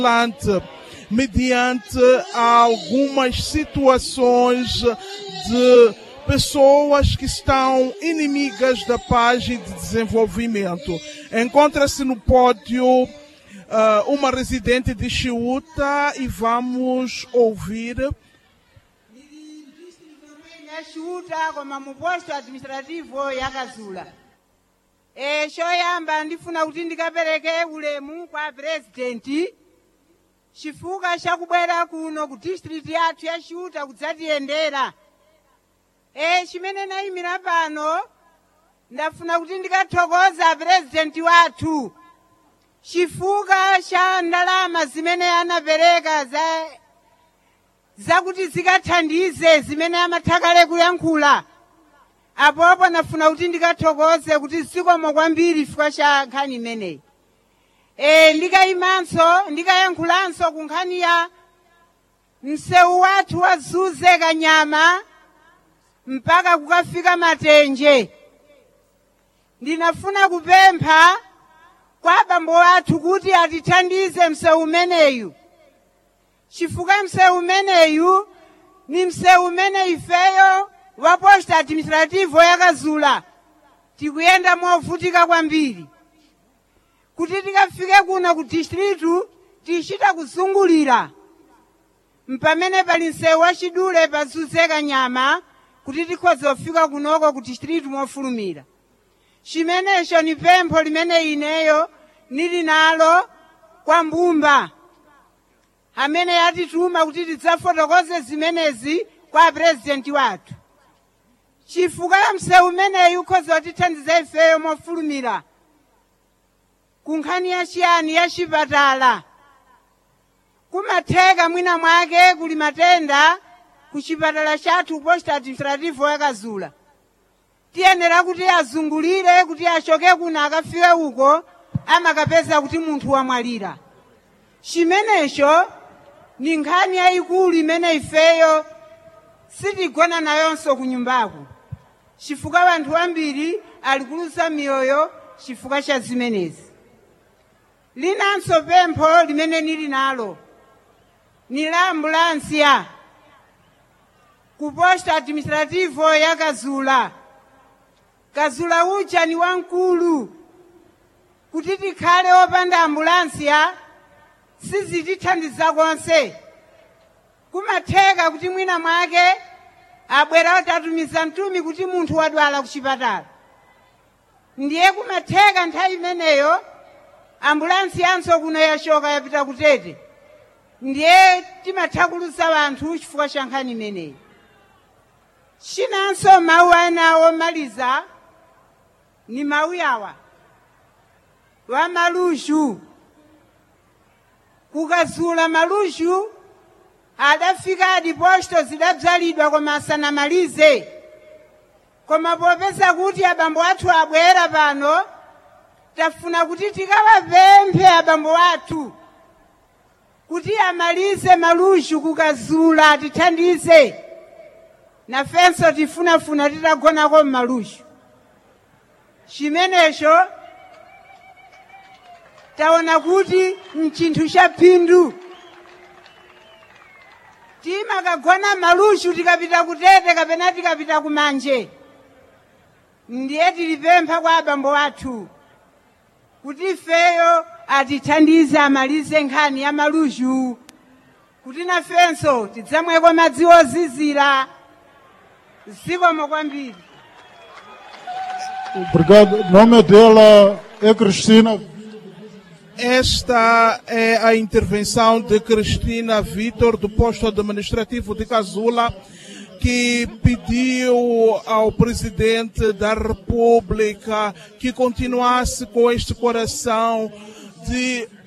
vigilante mediante algumas situações de pessoas que estão inimigas da paz e de desenvolvimento. Encontra-se no pódio uh, uma residente de Chiuta e vamos ouvir. yashuta koma mu posto administrativo yakazula e choyamba ndifuna kuti ndikapereke ulemu kwa purezidenti chifukwa chakubwera kuno ku district yathu yashuta kudzatiyendera e chimene nayimira pano ndafuna kuti ndikathokoza purezidenti wathu chifukwa cha ndalama zimene anapereka za zakuti zikathandize zimene amathakale kuyankhula apopo nafuna kuti ndikathokoze kuti zikomo kwambiri chifukwa cha nkhani imeneyi e, ndikayimanso ndikayankhulanso ku nkhani ya msewu wathu wazuze kanyama mpaka kukafika matenje ndinafuna kupempha kwa abambo athu kuti atithandize msewu umeneyu chifukwa msewu umeneyu ni msewu umene ifeyo wa posta administrativo yakazula tikuyenda movutika kwambiri kuti tikafike kuno ku distritu tichita kuzungulira mpamene pali msewu wachidule pazuze kanyama kuti tikhoza kufika kunoko ku distritu mofulumira chimenecho ni pempho limene ineyo nili nalo kwa mbumba amene yatituma kuti tidzafotokoze zimenezi kwa purezidenti wathu chifukwa ya msewu umeneyu ukhoza kutithandiza ifeyo mofulumira ku nkhani yachiyani ya chipatala kumatheka mwina mwake kuli matenda ku chipatala chathu posta administrativo yakazula tiyenera kuti azungulire kuti achoke kuno akafike uko amakapeza kuti munthu wamwalira chimenecho ni nkhani yayikulu imene ifeyo sitigona nayonso ku nyumbaku chifukwa anthu ambiri ali kuluza miyoyo chifukwa cha zimenezi linanso pempho limene nili nalo ni la ambulansiya ku posta administrativo ya kazula kazula uja ni wamkulu kuti tikhale opanda ambulansiya sizitithandiza konse kumatheka kuti mwina mwake abwera atatumiza mtumi kuti munthu wadwala ku chipatala ndiye kumatheka nthawi imeneyo ambulansi yanso kuno yachoka yapita kutete ndiye timatha kuluza wanthu chifukwa cha nkhani imeneyi chinanso mawu ena omaliza ni mawu yawa wa malushu kukazula malushu adafika adiposto zidabzalidwa koma asanamalize koma popeza kuti abambo athu abwera pano tafuna kuti tikawapemphe abambo athu kuti amalize malushu kukazula atithandize nafenso tifunafuna titagonako mmalushu chimenecho taona kuti mchinthu cha phindu timakagona malushu tikapita kutete kapena tikapita kumanje ndiye tilipempha kwa abambo athu kuti ifeyo atithandize amalize nkhani ya malushu kuti nafenso tidzamweko madzi ozizira zikomo kwambiri Obrigado. O nome dela é Cristina. Esta é a intervenção de Cristina Vitor, do posto administrativo de Casula, que pediu ao presidente da República que continuasse com este coração de